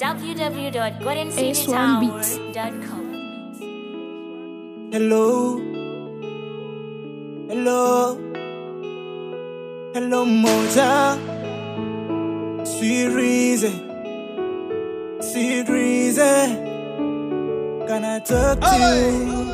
www.goldencitytower.com. Hello. Hello. Hello, Moja. Sweet reason. Sweet reason. Can I talk to you?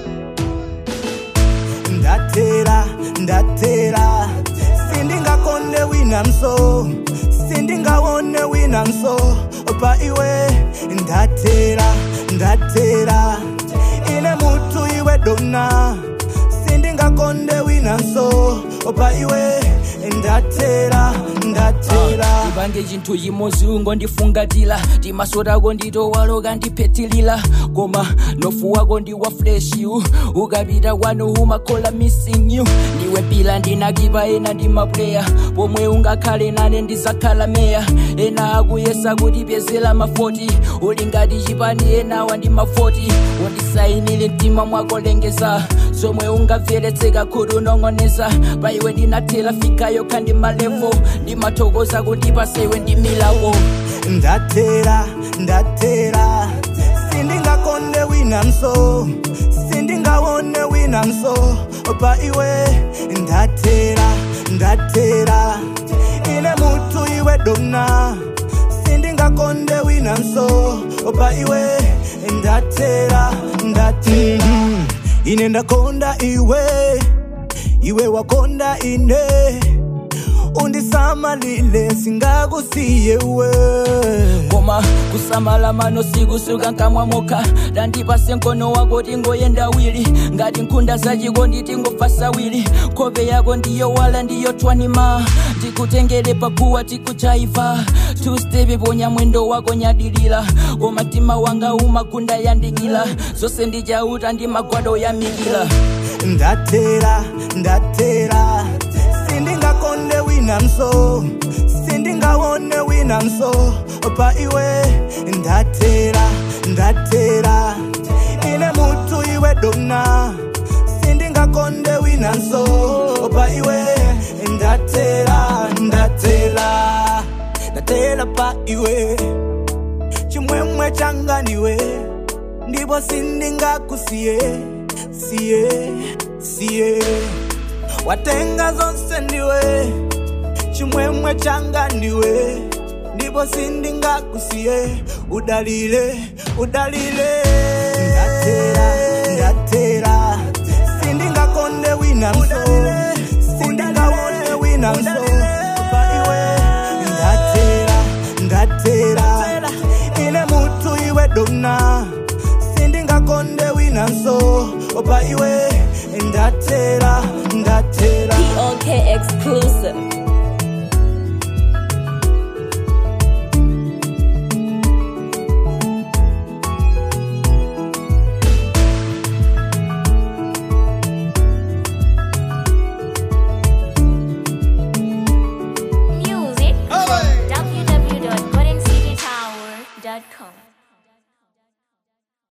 Ndatera, ndatera. Sindingakonde wina mso. Sindingawone wina mso. Opa iwe. Ndatera, ndatera. Ine mutu iwe dona. Sindingakonde wina mso. Opa iwe. Ndatera, ndatera. ibange chinthu chimodzi ungondifungatira timaso tako nditowaloka ndiphetilira koma nofu wako ndi wa fresh you ukapita kwanu umakhola missing you ndiwe pila ndinakipa ena ndi mapuleya pomwe ungakhale nane ndizakhala meya ena akuyesa kutipyezera mafoti uli ngati chipani enawa ndi mafoti undisayinire mtima mwako lengeza zomwe ungamveretseka kuti unong'oneza pa iwe ndinathera fikayo khandi malevo ndimathokoza kundipa sewe ndi milawo ndatera ndatera sindingakonde wina mso sindingawone wina mso pa iwe ndatera ndatera ine mutu iwe dona sindingakonde wina mso pa iwe ndatera ndatera ine ndakonda iwe iwe wakonda ine undisamalile singakusiye we koma kusamala mano sikusuka nkamwa mokha dandipase mkono wako tingoyenda wili ngati nkhunda zachiko nditingobva sawili nkhope yako ndiyo wala ndiyo twanima ndikutengere paguwa tikuchaiva tustepe ponya mwendo wako nyadilira koma mtima wanga umakunda yandikira zonse ndichauta ndi magwado yamikira ndatera ndatera sindingakonde wina mso sindingawone wina mso pa iwe ndatera ndatera ine mutu iwe dona sindingakonde wina mso pa iwe ndatera ndatera ndatera pa iwe chimwemwe changa ndiwe ndipo sindingakusiye siye siye watenga zonse ndiwe chimwemwe changa ndiwe ndipo sindingakusiye udalile udalile ndatera ndatera sindingakonde wina mso sindingawone wina mso pa iwe ndatera ndatera ine mutu iwe dona sindingakonde wina mso pa iwe ndatera ndatera POK exclusive.